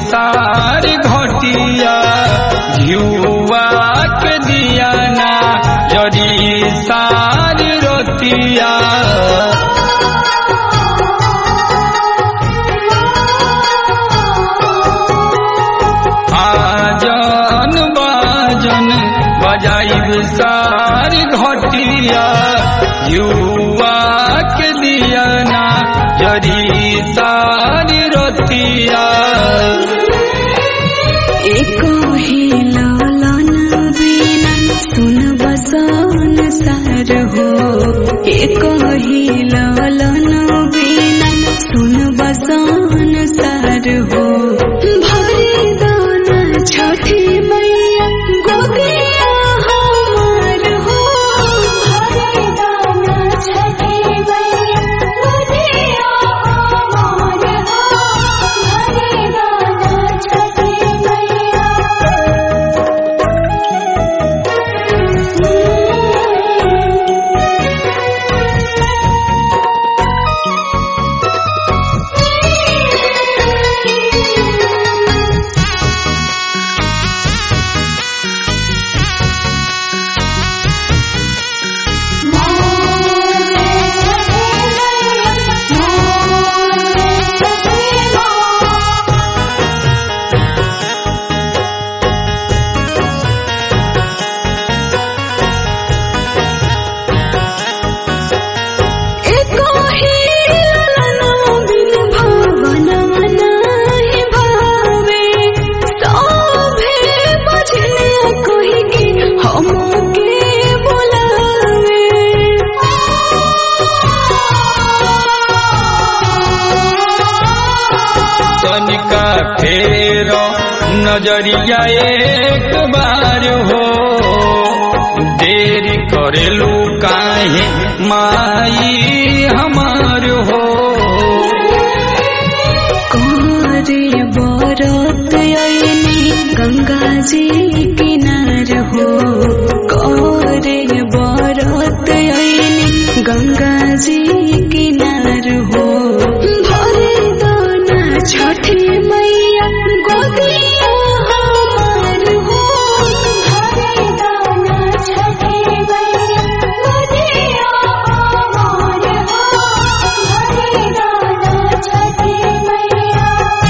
सार घटिया युवा के दिया ना जरी सार रोतिया आजन बाजन बजाइब सार घटिया युवा के दिया ना जरी सार रोतिया एको ही लालन बिना सुन बसन सार हो एको ही लालन बिना सुन बसन सार हो भरे दाना छठी मैया गोदिया हमार हो भरे दाना छठी मैया गोदिया हमार हो भरे दाना छठी एको ही ललना बिन भावना नाही भावे सभे बजने कोई के हमके बुलावे तनिका फेर नजरिया एक बार हो देर करेलू काहे माई हमार हो कोरे बरत आईनी गंगा जी किनार हो कोरे बरत आईनी गंगा जी किनार हो भरे दाना छठी मैया गोदिया हमार हो भरे दाना छठी मैया गोदिया हमार हो भरे दाना छठी मैया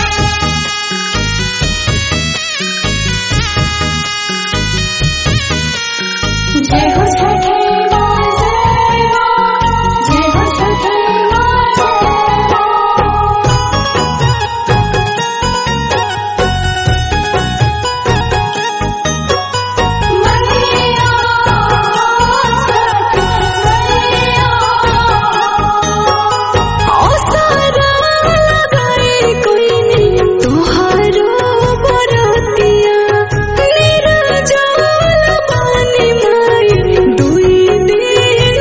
जय हो छठे माँ जय माँ जय हो छठे माँ जय माँ मैया छठी मैया ओसारा लगाए कोई नहीं तोहारो बरतिया मेरा जाल पानी माई दुई दिन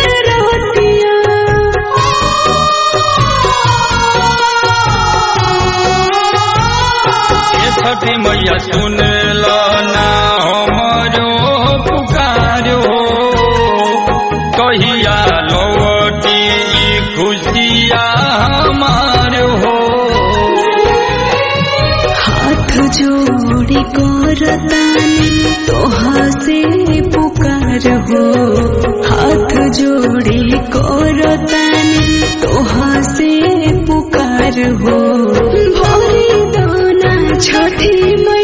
ए छठी मैया सुन लो ना हमरो पुकार हो कहिया लौटी ई खुशिया हमार हो हाथ जोड़ी करतानी तोहा से पुकार हो हाथ जोड़ी करतानी तोहा से पुकार हो भरी दाना छठी मैया